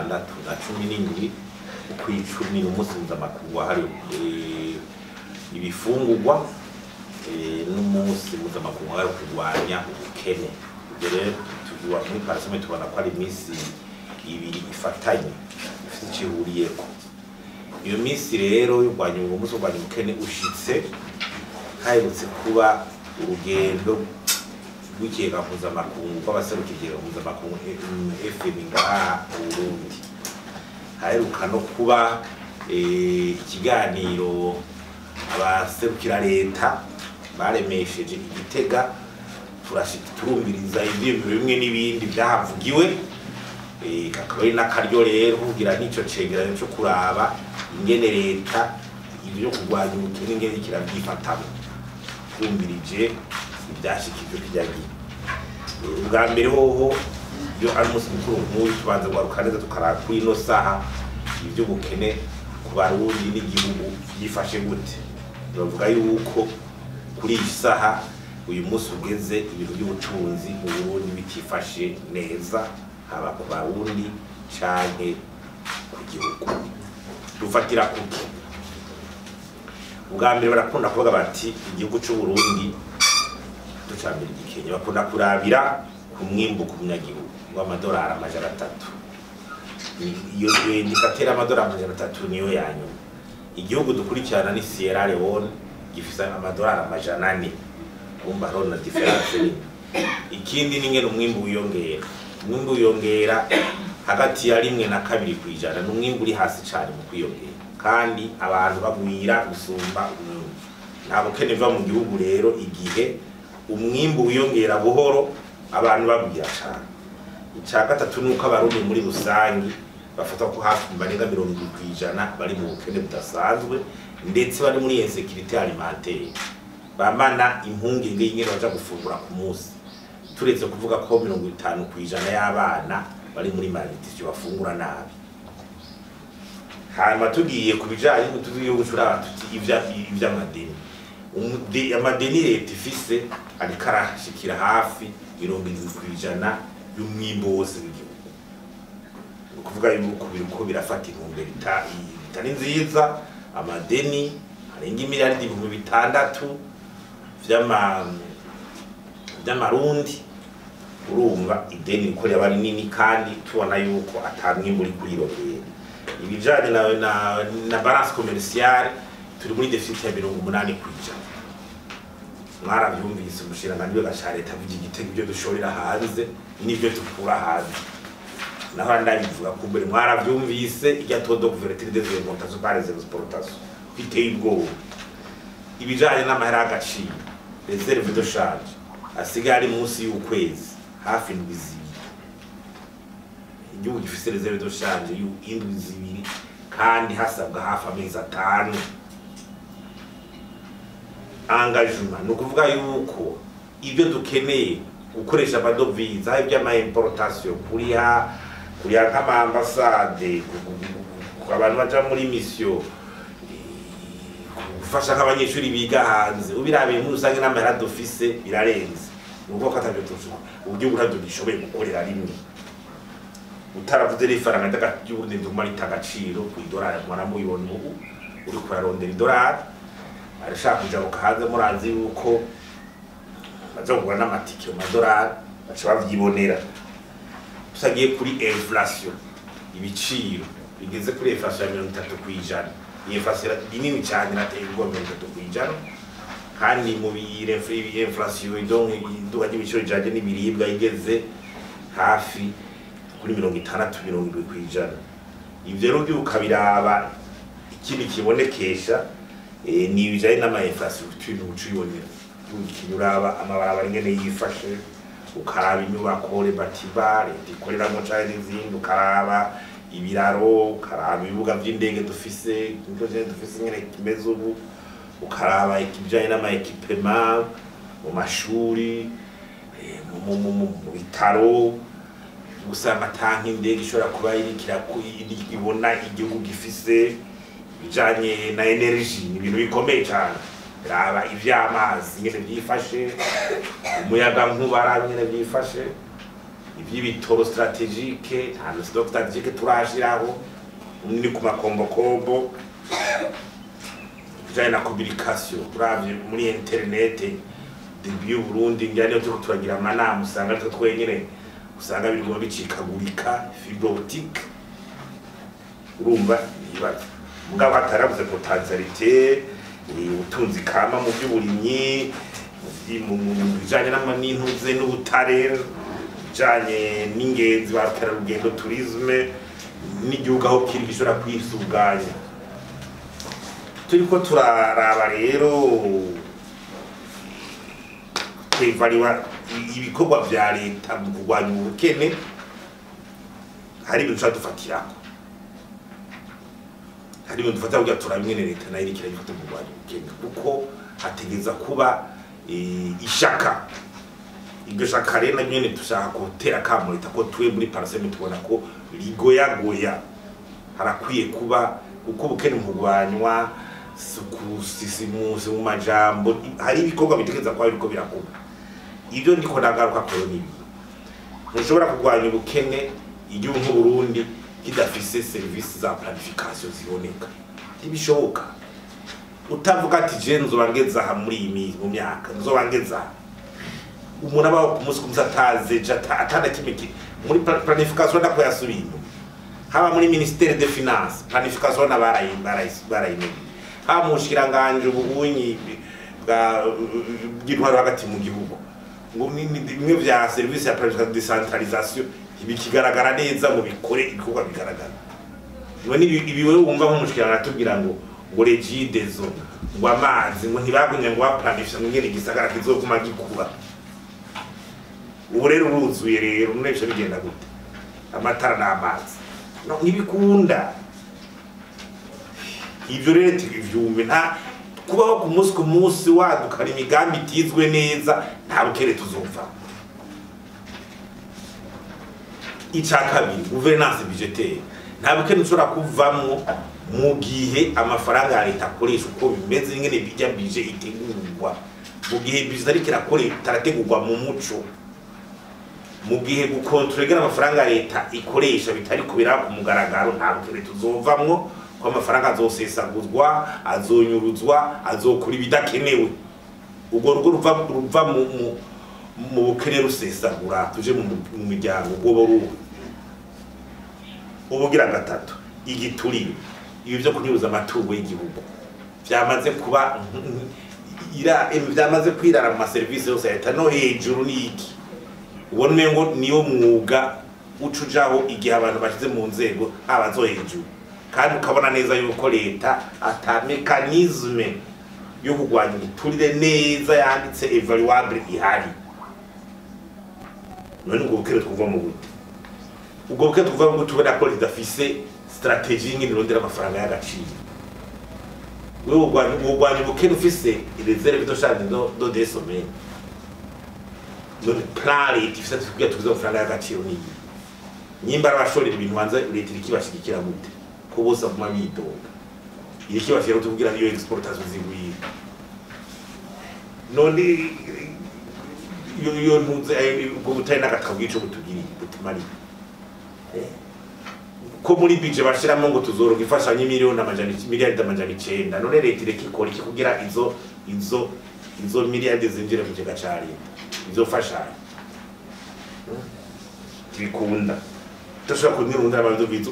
gatandatu na cumi n'indwi ukw'icumi ni umunsi mpuzamakungu wahariwe eh, ibifungurwa eh, n'umunsi mpuzamakungu wahariwe kurwanya ubukene ibyo rero tuvuga muri parasome tubona ko ari iminsi ibiri ifatanye ifite icyo ihuriyeko iyo minsi rero yo kurwanya uwo munsi wo kurwanya ubukene ushitse haherutse kuba urugendo rw'ikigega mpuzamakungu rw'abaseruka ikigega mpuzamakungu fm ngaha mu burundi haheruka no kuba eh, ikiganiro abaserukira leta baremesheje igitega turashika turumviriza ivyiyumviro bimwe n'ibindi vyahavugiwe Eh, kakaba ari n'akaryo rero kugira n'ico cegeranyo co kuraba ingene leta ivyo kurwanya ubukene ingene kiravyifatamwo twumvirije ivyashikijwe kirya gihe Eh, ubwa mbere hoho iyo ari umunsi mukuru nk'uyu tubanza guharuka neza tukaraba kuri ino saha ivy'ubukene ku barundi n'igihugu vyifashe gute bavuga yuko kuri iyi saha uyu munsi ugeze ibintu by'ubutunzi mu burundi bitifashe neza haba ku barundi canke ku gihugu dufatira kuki ubwa mbere barakunda kuvuga bati igihugu c'uburundi ducambira igikenya bakunda kurabira ku mwimbu ku munyagihugu w'amadolari amajana atatu Ni- iyo iyo indikateri y'amadolari amajana atatu niyo ya nyuma igihugu dukurikirana ni sierra leone gifise amadolari amajana ane kumva hariho na diferanse nini ikindi ni ngene umwimbu wiyongera umwimbu wiyongera hagati ya rimwe na kabiri ku ijana ni umwimbu uri hasi cyane mu kwiyongera kandi abantu bagwira gusumba umwimbu nta bukene buva mu gihugu rero igihe umwimbu wiyongera buhoro abantu bagwira cyane icya gatatu ni uko abarundi muri rusange bafata ko hafi barenga mirongo irindwi ku ijana bari mu bukene budasanzwe ndetse bari muri insekirite alimentaire bamana impungenge y'ingene baja gufungura ku munsi turetse kuvuga ko mirongo itanu ku ijana y'abana bari muri malnutrition bafungura nabi hanyuma tugiye ku bijanye n'utugiye gucura tuti ivya ivy'amadeni Umude- amadeni leta ifise ariko arashikira hafi mirongo irindwi ku ijana y'umwimbo wose w'igihugu ni ukuvuga yuko biriko birafata intumbero ita- itari nziza amadeni arenga imiliyaridi ibihumbi bitandatu vy'ama vy'amarundi urumva ideni riko ryaba rinini kandi tubona yuko ata mwimbu uri kurirogera ibijanye na, na, na balance commerciale turi muri deficit ya mirongo umunani ku ijana mwaravyumvise umushikiranganji w'agasha leta avuga igitego ibyo dushorera hanze n'ivyo dukura hanze naho ndabivuga kumbere mwaravyumvise irya todo couverture des importations par les exportations biteye ubwoba ibijanye n'amahera y'agaciro reserve de change asigaye ari munsi y'ukwezi hafi indwi zibiri igihugu gifise reserve de change y'indwi zibiri kandi hasabwa hafi amezi atanu engagement ni ukuvuga yuko ibyo dukeneye gukoresha amadovize aho iby'ama importation kuriha kuriha nk'amaambasade abantu baja muri mission gufasha nk'abanyeshuri biga hanze ubirabiye muri rusange n'amahera dufise birarenze ni ukuvuga ko atavyo tuvuga uburyo ntabyo gishoboye gukorera rimwe utaravuze n'ifaranga ry'uburundi nduma rita agaciro ku idolari mwaramubibona ubu uri kurarondera idolari arashaka kujabuka hanze murazi yuko baza kugura n'amatike mu madolari baca bavyibonera tusagiye kuri inflation ibiciro bigeze kuri inflation ya mirongo itatu ku ijana iyi inflation ni nini cyane irateye ubwoba mirongo itatu ku ijana kandi mu inflation donc iduka ry'ibiciro bijanye n'ibiribwa igeze hafi kuri mirongo itandatu mirongo indwi ku ijana ivyo rero byuka biraba ikindi kibonekesha eh, ni ibijanye n'ama-infrastructure uca ubibonera ugiye uraba amabarabara ingene yifashe ukaraba inyubako rebatiba leta ikoreramwo canke n'izindi ukaraba ibiraro ukaraba ibibuga vy'indege dufise nivyo nyene dufise ingene kimeze ubu ukaraba ibijanye n'ama-ekipema mu mashuri eh, mu- mu- mu mu- mu bitaro usanga tanki indege ishobora kuba irikira ibona igihugu gifise bijanye na energy ni ibintu bikomeye cyane raba ivy'amazi nyene vyifashe umuyaga nkuba raba nyene vyifashe iby'ibitoro strategike nta stock strategike turashiraho ni ku makombokombo bijanye na communication uravye muri internet debi y'uburundi ngira niyo turiko turagira amanama usanga aritwo twenyene usanga birimo bicikagurika fibre optique urumva ibibazo mugabo hatarabuze potentialite ubutunzi kama mu by'uburimyi mu bijanye n'intuze n'ubutare bijanye n'ingenzi ba rukerarugendo turisme n'igihugu aho kiri gishobora kwisuganya turiko turaraba rero kwevariwa ibikorwa vya leta mu kurwanya ubukene hari ibintu tuba dufatirako hari ibintu dufata kugira turabe ingene leta nayo iriko irabifata mu kurwanya ubukene kuko hategeza kuba ishaka iryo shaka rero naryo nyene dushaka gutera akamo leta ko tuwe muri paraseme tubona ko rigoyagoya harakwiye kuba kuko ubukene mu kurwanywa kusisimusi mu majambo hari ibikorwa bitegeza kuba biriko birakorwa ibyo ndiko ndagaruka koro ni ntushobora kurwanya ubukene igihugu nk'uburundi kidafise serivisi za planification ziboneka ntibishoboka utavuga ati je nzoba ngeze aha muri iyi mu myaka nzoba ngeze aha umuntu abaho ku munsi ku munsi ataze atana kimwe muri planification ndako yasubiye inyuma haba muri ministere de finance planification na barayimenye haba mu bushikiranganje ubunyi bwa bw'intwaro hagati mu gihugu ngo bimwe vya service ya planification decentralisation bikigaragara neza ngo bikore ibikorwa bigaragara none ibi wewe wumva nk'umushikiranganje atubwira ngo ngo regidezo ngo amazi ngo ntibagumye ngo baplanifisha ngo ngene igisagara kizoguma gikura ubu rero uruzuye rero none bica bigenda gute amatara n'amazi no ntibikunda ivyo rero tubivyumve nta kubaho ku munsi ku munsi wadukana imigambi itizwe neza nta bukere tuzumva ica kabiri guverinance budgetaire nta bukene ushobora kuvamwo mu gihe amafaranga ya leta akoresha uko bimeze ingene bijya bije itegurwa mu gihe bije ariko itarategurwa mu muco mu gihe gukontorogera amafaranga ya leta ikoresha bitari kubera ku mugaragaro nta bukene tuzovamwo ko amafaranga azosesaguzwa azonyuruzwa azokura ibidakenewe ubwo rugo ruva mu bukene rusesagura tuje mu miryango ubwo ruwe ubugira gatatu igiturire ibi byo kunyuruza amatungo y'igihugu byamaze kuba byamaze kwirara mu maserivisi yose ya leta no hejuru n'iki ubona umengo niyo mwuga uca ujaho igihe abantu bashyize mu nzego haba zo hejuru kandi ukabona neza yuko leta ata mekanizme yo kurwanya igiturire neza yanditse evaluable ihari none ubwo bukene twuva mu bute ubwo bukene twuva mu bute ubona ko ridafise strategie y'ingene irondera amafaranga y'agaciro wewe urwanya ubukene ufise reserve do change do des sommet none plan leta ifise kugira tugize amafaranga y'agaciro niyi nyimba arabashorera ibintu hanze leta irikibashigikira gute ko bose aguma bidoga irikibashira kutubwira niyo exportation zigwira none iyo ntuze ubwo butari n'agatabo bw'ico butugiriye butumariye ko muri bije bashiramo ngo tuzoroga imfashanyo miliyoni amajana miliyaridi amajana icenda none leta ireka ikora iki kugira izo izo izo miliyaridi zinjire mu kigega ca leta izo fashanyo bikunda tudashobora kunirunda abantu bizo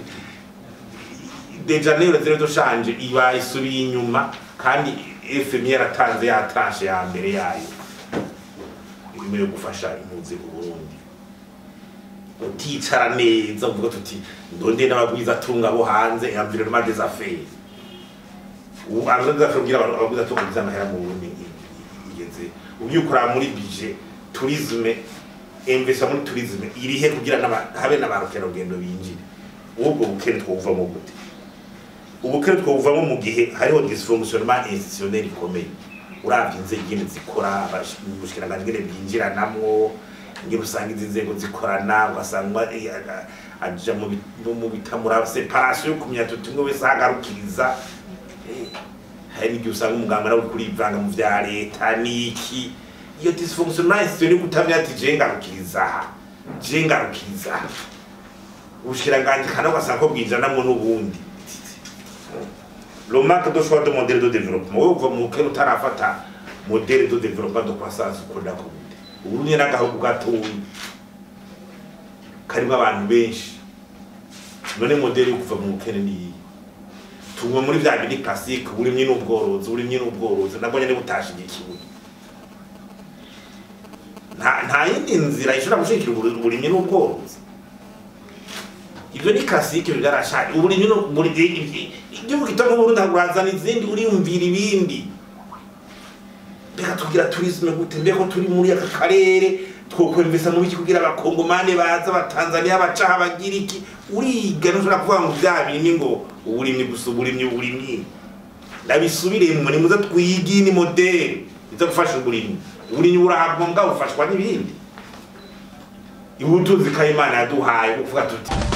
deja nero zero doshanje iba isubiye inyuma kandi FMI yaratanze ya tranche ya mbere yayo irimo yo gufasha impunzi mu Burundi uticara neza uvuga tuti ndonde n'abagwiza atunga bo hanze environnement des affaires ubu abaza kugira abantu abagwiza atunga bizamahera mu Burundi igeze ubyukora muri budget tourisme investa muri tourisme irihe kugira habe n'abarukerarugendo binjire ubwo bukene twuvamo gute ubukene twuvamo mu gihe hariho dysfonctionnement institutionnel ikomeye uravye inzego ingene zikora ubushikiranganje ingene bwinjiranamwo ingene usanga izi nzego zikorana ugasanga aja mu bitamura separation yo kumenya tuti umwe wese ahagarukiriza hari n'igihe usanga umuganga nawe uri kurivanga mu vya leta n'iki iyo dysfonctionnement institutionnel kutamenya ati je ngarukiriza aha je ngarukiza ubushikiranganje kandi ugasanga ko bwinjiranamwo n'ubundi le manque de choix de modèle de développement wowe uva mu bukene utarafata modèle de développement de croissance ukunda ko gute uburundi n'agahugu gatoyi karimo abantu benshi none modèle yo kuva mu bukene niyi tumwe muri vya bindi classique uburimyi n'ubworozi uburimyi n'ubworozi nabwo nyene butashigikiwe nta nta yindi nzira ishobora gushigikira uburi- uburimyi n'ubworozi ivyo ni classique bigarashaje uburimyi no buri igihugu gito nk'uburundi hagurazana izindi uriyumvira ibindi reka tugira tourisme gute mbeko turi muri aka karere twokwemvesa mu biki kugira abakongomane baza abatanzaniya bacaha bagira iki uriga ntushobora kuvuga ngo vya bindi ngo uburimyi gusa uburimyi uburimyi ndabisubiremwe nimuze twige ni modeli iza gufasha uburimyi uburimyi burahabwa mbwa bufashwa n'ibindi ibutunzi kayimana yaduhaye kuvuga tuti